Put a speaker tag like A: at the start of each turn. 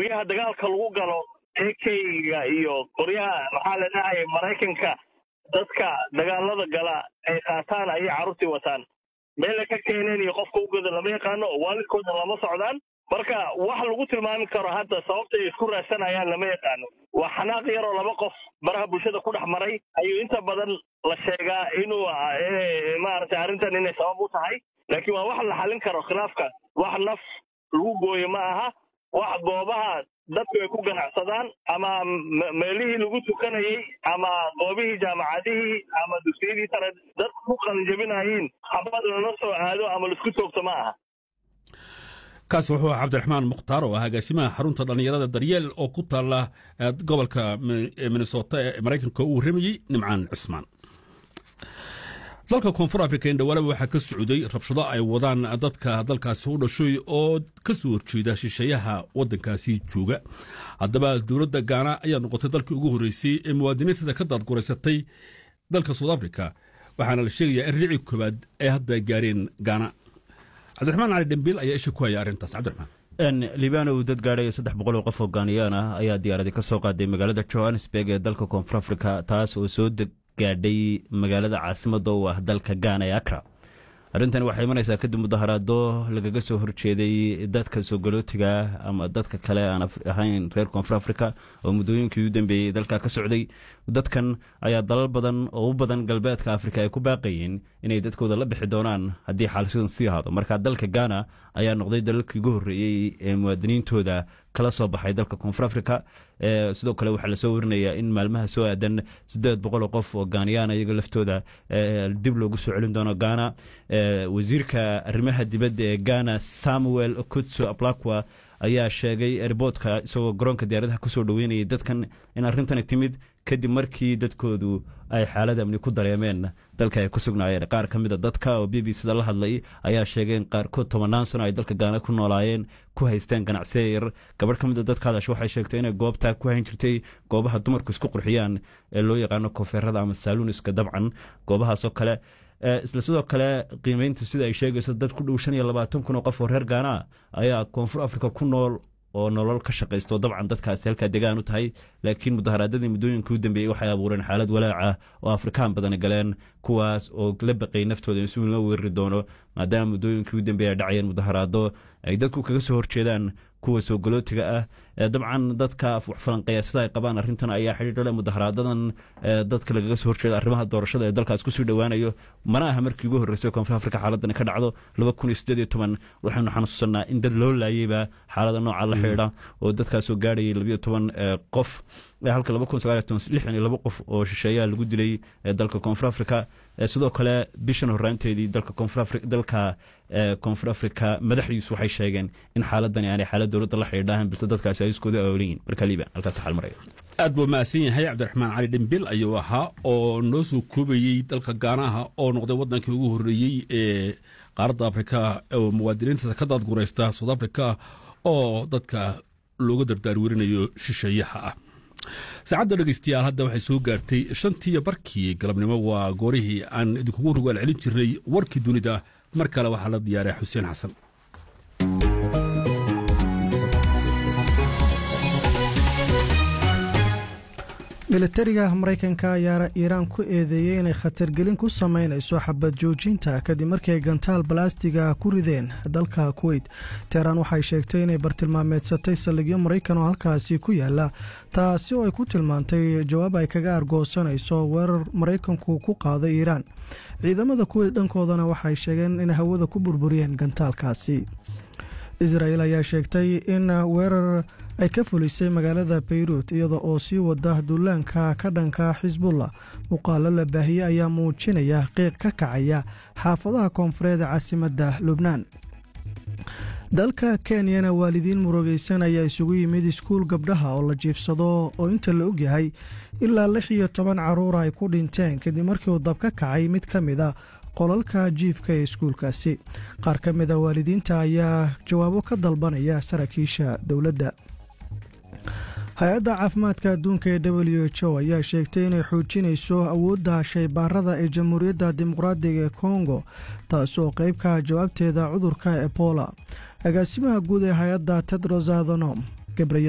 A: qoryaha dagaalka lagu galo akga iyo qoryaha maxaa la dhahaya maraykanka dadka dagaalada gala ay qaataan ayay carruurtii wataan meelay ka keeneen iyo qofka u gada lama yaqaano oo waalidkooda lama socdaan marka wax lagu tilmaami karo hadda sababta ay isku raadsanayaan lama yaqaano waa xanaaq yaroo laba qof baraha bulshada ku dhex maray ayuu inta badan la sheegaa inuu maaragtay arrintan inay sabab u tahay laakiin waa wax la xallin karo khilaafka wax naf lagu gooyo ma aha wax goobaha dadku ay ku ganacsadaan ama meelihii lagu tukanayey ama goobihii jaamacadihii ama dugsiyadii sare dadku ku qalinjabinayeen habad lala soo aado ama laisku toogto ma aha
B: kaasi wuxuu ahaa cabdiraxmaan mukhtaar oo ah agaasimaha xarunta dhallinyarada daryeel oo ku taalla gobolka minnesota ee maraykanka uu warramayey nimcaan cismaan dalka koonfur afrika indhawaalaba waxaa ka socday rabshado ay wadaan dadka dalkaasi u dhashoy oo ka soo horjeeda shisheeyaha waddankaasi jooga haddaba dowladda gaana ayaa noqotay dalkii ugu horreysay ee muwaadiniinteeda ka daadguraysatay dalka soud africa waxaana la sheegayaa in riici koowaad ay hadda gaareen gaana cabdiraxmaan cali dhembiil ayaa isha ku haya arrintaas cabdiraxmaan
C: libaanow dad gaadhay saddex boqol oo qof oo gaaniyaan ah ayaa diyaaradi ka soo qaaday magaalada johannesburg ee dalka koonfur afrika taas oo soo gaadhay magaalada caasimada u ah dalka gaana ee akra arrintan waxay imanaysaa kadib mudaharaado lagaga soo horjeeday dadka soogolootiga ama dadka kale aan ahayn reer koonfur africa oo muddooyinkii u dambeeyey dalka ka socday dadkan ayaa dalal badan oo u badan galbeedka afrika ay ku baaqayeen inay dadkooda la bixi doonaan haddii xaalsidan sii ahaado marka dalka gaana ayaa noqday dalalkii ugu horreeyey ee muwaadiniintooda kala soo baxay dalka koonfur africa sidoo kale waxaa lasoo warinayaa in maalmaha soo aadan siddeed boqol oo qof oo gaaniyaan iyaga laftooda dib loogu soo celin doono gaana wasiirka arrimaha dibadda ee gaana samuel kutso ablakwa ayaa sheegay riboodka isagoo garoonka diyaaradaha kusoo dhoweynayay dadkan in arrintani timid kadib markii dadkoodu ay xaalad amni ku dareemeen dalka ay ku sugnaayeen qaar ka mida dadka oo b b cda la hadlay ayaa sheegay in qaarkood tobannaan sano ay dalka gaana ku noolaayeen ku haysteen ganacsiya yar gabadh ka mida dadka hadash waxay sheegtay inay goobtaa ku hayn jirtay goobaha dumarku isku qurxiyaan ee loo yaqaano koonfeerada ama saaluuniska dabcan goobahaasoo kale isla sidoo kale qiimeynta sida ay sheegayso dad ku dhow shan iyo labaatan kun oo qof oo reer gaana ayaa koonfur afrika ku nool oo nolol ka shaqaysto dabcan dadkaasi halkaa degaan u tahay laakiin mudaharaadadii muddooyinkii u dambeeyey waxay abuureen xaalad walaaca oo afrikaan badani galeen kuwaas oo la baqay naftooda in si loo weerari doono maadaama muddooyinkii u dambeeya dhacayeen mudaharaado ay dadku kaga soo horjeedaan kuwa soo galootiga ah dabcan dadka falanqeeya sida ay qabaan arrintan ayaa xidhiidhole mudaharaadadan dadka lagaga soo horjeeda arrimaha doorashada ee dalkaas kusii dhowaanayo mana aha markii ugu horreysay koonfur afrika xaaladani ka dhacdo laba kun iyo siddeed iyo toban waxaynu xasuusanaa in dad loo laayeyba xaalada nooca la xidhiidha oo dadkaasoo gaadhayay labiyo toban qof halka laba kun sagaal iyo toban lixdan iyo laba qof oo shisheeyaha lagu dilay dalka koonfur afrika sidoo kale bishan horraanteedii dalka koonfur dalka koonfur afrika madaxdiisu waxay sheegeen in xaaladani aanay xaalad dowladda la xidhiidhahan balse dadkaasi ay iskooda aoliyiin marka liiban halkaas xal maraya
B: aad buu mahadsan yahay cabdiraxmaan cali dhembil ayuu ahaa oo noo soo koobayey dalka gaanaha oo noqday waddankii ugu horreeyey ee qaaradda afrika oo muwaadiniinta ka daadguraysta south africa oo dadka looga dardaarwerinayo shisheeyaha ah saacadda dhegeystayaal hadda waxay soo gaartay shantiiyo barkii galabnimo waa goorihii aan idinkugu rogaal celin jirnay warkii dunida mar kale waxaa la diyaaray xuseen xasan
D: milatariga maraykanka ayaa iiraan ku eedeeyey inay khatargelin ku sameynayso xabad joojinta kadib markii ay gantaal balastiga ku rideen dalka kuweyt teheraan waxay sheegtay inay bartilmaameedsatay saldhigyo maraykan oo halkaasi ku yaala taasi oo ay ku tilmaantay jawaab ay kaga argoosanayso weerar maraykanku ku qaaday iiraan ciidamada kuweyt dhankoodana waxay sheegeen inay hawada ku burburiyeen gantaalkaasi israel ayaa sheegtay in weerar ay ka fulisay magaalada bayruut iyada oo sii wada duulaanka ka dhanka xisbullah muuqaalo la baahiyey ayaa muujinaya qiiq ka kacaya xaafadaha koonfureed caasimadda lubnaan dalka kenyana waalidiin murugaysan ayaa isugu yimid iskuul gabdhaha oo la jiifsado oo inta la ogyahay ilaa lix iyo toban carruura ay ku dhinteen kadib markii uu dab ka kacay mid ka mid a qolalka jiifka ee iskuulkaasi qaar ka mid a waalidiinta ayaa jawaabo ka dalbanaya saraakiisha dowladda hay-adda caafimaadka adduunka ee w h o ayaa sheegtay inay xoojinayso awoodda shaybaarada ee jamhuuriyadda dimuqraadiga ee kongo taas oo qeybka jawaabteeda cudurka ebola agaasimaha guud ee hay-adda tedros adhanom